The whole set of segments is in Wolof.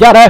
jaare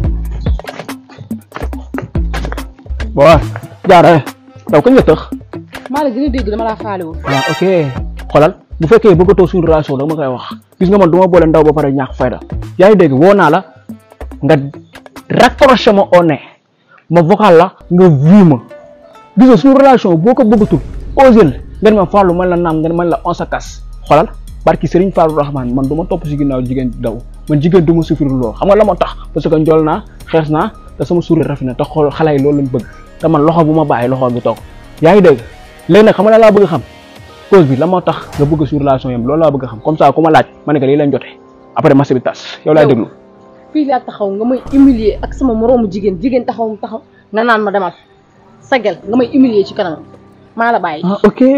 bon jaare daw kañ nga tëx maa la gën a dégg dama laa faalewul ah ok xoolal bu fekkee bëggatoo suñu relation dama koy wax gis nga man du ma boole ndaw ba pare ñàkk fayda yaa ngi dégg woo naa la nga raccroché ma au nez ma vocal la nga vu ma gis nga suñu relation boo ko bëggatul osel ngeen ma fàllu man la naam ngeen man la on sa kas xoolal barki Serigne Fallou Rahman man du ma topp si ginnaaw jigéen di daw man jigéen du ma souffrir lool xam nga la moo tax parce que njool naa xees naa te sama sourire rafet na te xool xale yi loolu lañ bëgg te man loxo bu ma bàyyi loxo bi toog yaa ngi dégg léegi nag xam nga la laa bëgg a xam cause bi la moo tax nga bëgg sur relation yam loolu laa bëgg a xam comme ça ku ma laaj ma ne que lii lañ jote après marché bi tas yow laay Yow. déglu fii laa taxaw nga may humilier ak sama moroomu jigéen jigéen taxaw mu taxaw nga naan ma demal sagal nga may humilier ci kanam maa la bàyyi ah ok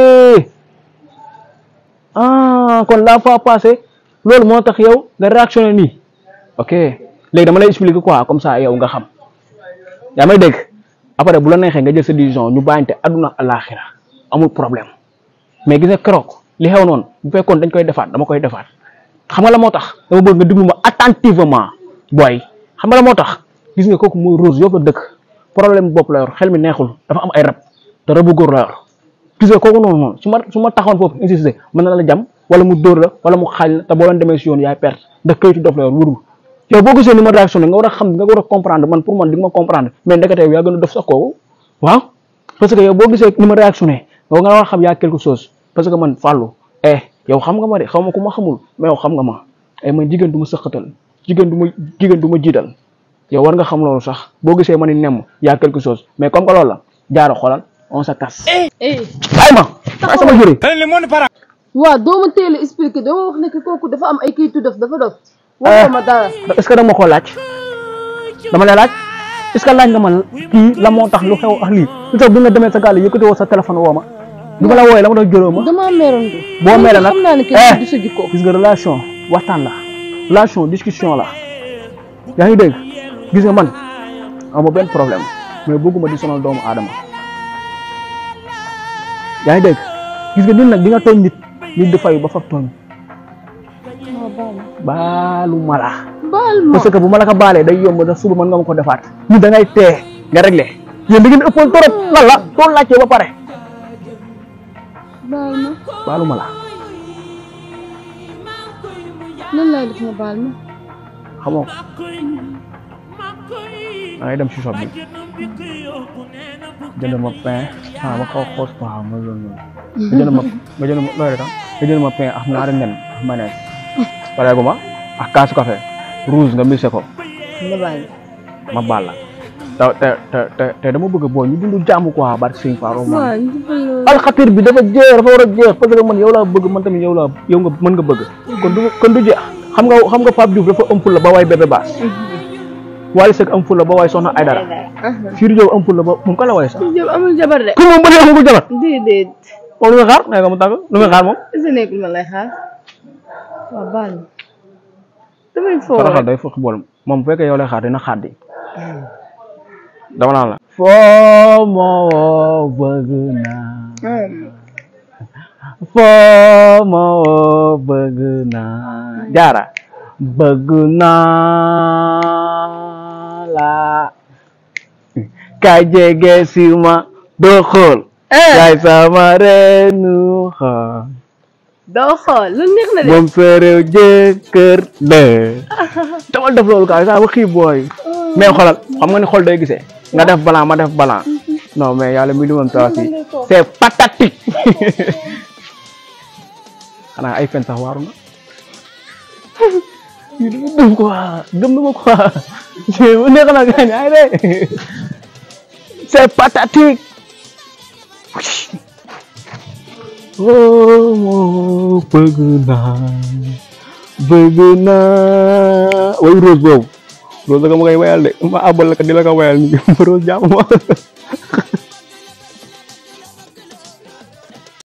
ah kon la fois passé loolu moo tax yow nga réactionné nii ok léegi dama lay expliquer quoi comme ça yow nga xam yaa may dégg après bu la neexee nga jël sa décision ñu bàyyante àdduna àllaaxira amul problème mais gis nga keroog li xew noonu bu fekkoon dañ koy defaat dama koy defaat xam nga la moo tax dama bëgg nga déglu ma attentivement booy xam nga la moo tax gis nga kooku mooy Rose yow la dëkk problème bopp la yor xel mi neexul dafa am ay rab te rabu góor la yor gis nga kooku noonu noonu su ma su ma taxawoon foofu insisté mën na la jam wala mu dóor la wala mu xaañ la te boo leen demee si yoon yaay perte ndax kayitu dof la yor wurul yow boo gisee ni ma réaction nga war a xam nga war a comprendre man pour man di nga ma comprendre mais ndekete yow yaa gën a def sax kooku waaw parce que yow boo gisee ni ma réactionné yow nga war a xam yaa quelque chose parce que man fàllu eh yow xam nga ma de xaw ma ku ma xamul mais yow xam nga ma eh man jigéen du ma sëqatal jigéen du ma jigéen du ma jiital yow war nga xam loolu sax boo gisee ma ni nemm yaa quelque chose mais comme que loolu la jaaro xoolal on se casse eh bàyyi ma bàyyi sama juri waaw doo ma teel a expliquer doo ma wax ne que kooku dafa am ay kayitu def dafa dof waxoo ma dara est ce que dama ko laaj dama lay laaj est ce que laaj nga ma kii la moo tax lu xew ak lii lu tax bi nga demee sa gaal yëkkati woo sa téléphone woo ma du ma la wooyee la ma tax jëloo ma damaa meeroon de boo meere nag xam naa ne eh kenn du sa jikko gis nga relation waxtaan la relation discussion la yaa ngi dégg gis nga man amoo benn problème mais bëgguma di sonal doomu aadama yaa ngi dégg gis nga nit nag di nga tooñ nit nit di fayu ba faf tooñ waaw baal ma baalu ma la baal ma parce que bu ma la ko baalee day yomb da suba mën nga ma ko defaat ñu da ngay tee nga réglé yéen da ngeen ëppoon trop lan la tool laajte ba pare baal ma baalu ma la lan laay def nga baal ma xamoo ko da ngay dem si shop bi jënd ma pain ah ma xaw a xoos quoi ma loolu noonu nga jënd ma nga jënd ma looy rek nga jënd ma pain ak ñaari nen ak mayonnaise pareegu ma ak kaasu café rouge nga mixé ko nga baal ma ma baal la te te te te te dama bëgg boo ñu dund jàmm quoi barke Sëñ Fallou man waaw ñu defal loolu alxatir bi dafa jeex dafa war a jeex parce que man yow laa bëgg man tamit yow laa yow nga mën nga bëgg kon du kon du jeex xam nga xam nga Pape Diouf dafa ëmp la ba waay bébé baas Wally Seck ëmp la ba waay soxna Aydara Sidy Diop ëmp la ba moom ka la waay sax Diop amul jabar de ku moom ba léegi amagul jabar déedéet moom lu nga xaar nee nga mu tàgg lu nga xaar moom est-ce que nekkul ma lay xaar waaw baal ma damay foo saraxal day fokk bool moom bu fekkee yow lay xaar dina xaar di dama naan la foo moo bëgg naa foo moo bëgg naa jaara bëgg naa la kay jege si ma doo xool yaay sama reenu xool doo xool lu neex na de moom sa réew jëkkër la damal def loolu kaay saa ba xiib booy mais xoolal xam nga ni xol day gisee nga def balan ma def balan non mais yàlla mi limam tawa si c'est pathétique xanaa ay fen sax waaru na yi dama gëm quoi gëm na ma quoi bu neex na gaañ ay de c'est pathétique oh moo bëgg naa bëgg naa way rose boobu rose da nga ma koy wayal de ma abal la ko di la ko wayal ni rose jàmm ma